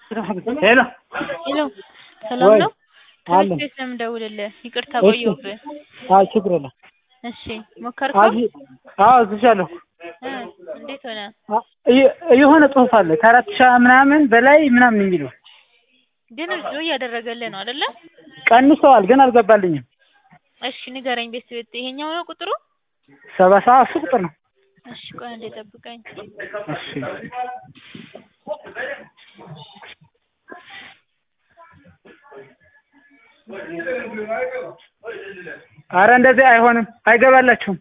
ሄሎ ሄሎ ሰላም ወይ ነው? አለን። ከቤት ቤት ነው የምደውልልህ። ይቅርታ እሺ። ቆየሁብህ። አይ ችግር የለም። እሺ ሞከርከው? አዚ አዎ እዝሻለሁ። እ እንዴት ሆነ? አ- የ- የሆነ ጽሁፍ አለ ከአራት ሺህ ምናምን በላይ ምናምን የሚለው ግን እዚሁ እያደረገልህ ነው አይደለ? ቀንሰዋል፣ ግን አልገባልኝም። እሺ ንገረኝ። ቤት ቤት ይሄኛው ነው ቁጥሩ? ሰባ ሰባት እሱ ቁጥር ነው። እሺ ቆይ አንዴ ጠብቀኝ። እሺ አረ እንደዚህ አይሆንም፣ አይገባላችሁም።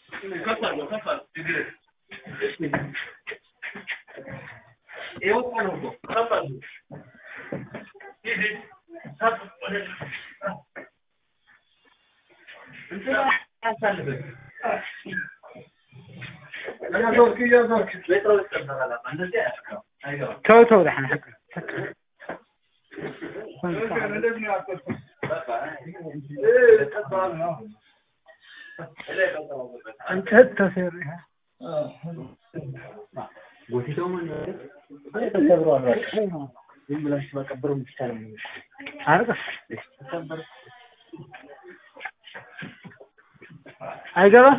ተው ተው ደህና ሕግ አንተ ተሰሪ አይገባም።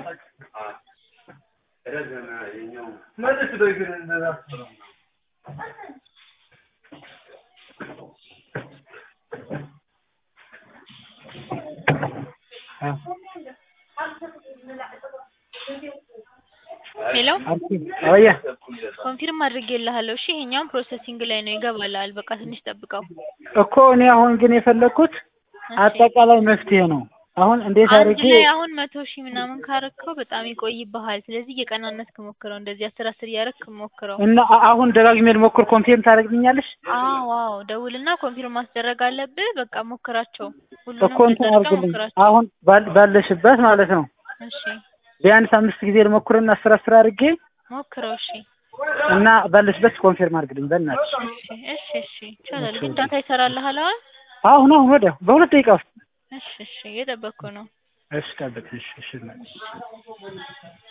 ሄሎ አወያ ኮንፊርም አድርጌልሃለሁ። እሺ ይሄኛውን ፕሮሰሲንግ ላይ ነው ይገባልሃል። በቃ ትንሽ ጠብቀው። እኮ እኔ አሁን ግን የፈለግኩት እሺ። አጠቃላይ መፍትሄ ነው። አሁን እንዴት አንድ አድርጌ ላይ አሁን መቶ ሺህ ምናምን ካረከው በጣም ይቆይብሃል። ስለዚህ እየቀናነስክ ሞክረው። እንደዚህ አስር አስር እያረክ ሞክረው። እና አ- አሁን ደጋግሜ ልሞክር፣ ኮንፊርም ታደርግልኛለሽ? አዎ አዎ፣ ደውልና ኮንፊርም ማስደረግ አለብህ። በቃ ሞክራቸው። ሁሉንም እኮ እንትን እንደዛ አድርግልኝ። ሞክራቸው። አሁን ባል- ባለሽበት ማለት ነው እሺ ቢያንስ አምስት ጊዜ ልሞክርና አስር አስር አድርጌ ሞክረው። እሺ እና ባለሽበት ኮንፊርም አድርግልኝ በእናትሽ። እሺ እሺ እሺ ይቻላል። ግን ዳታ ይሰራልሃል አሁን? አሁን አሁን ወዲያ በሁለት ደቂቃ ውስጥ እሺ እሺ እየጠበቅኩ ነው። እሺ ጠብቅ። እሺ እሺ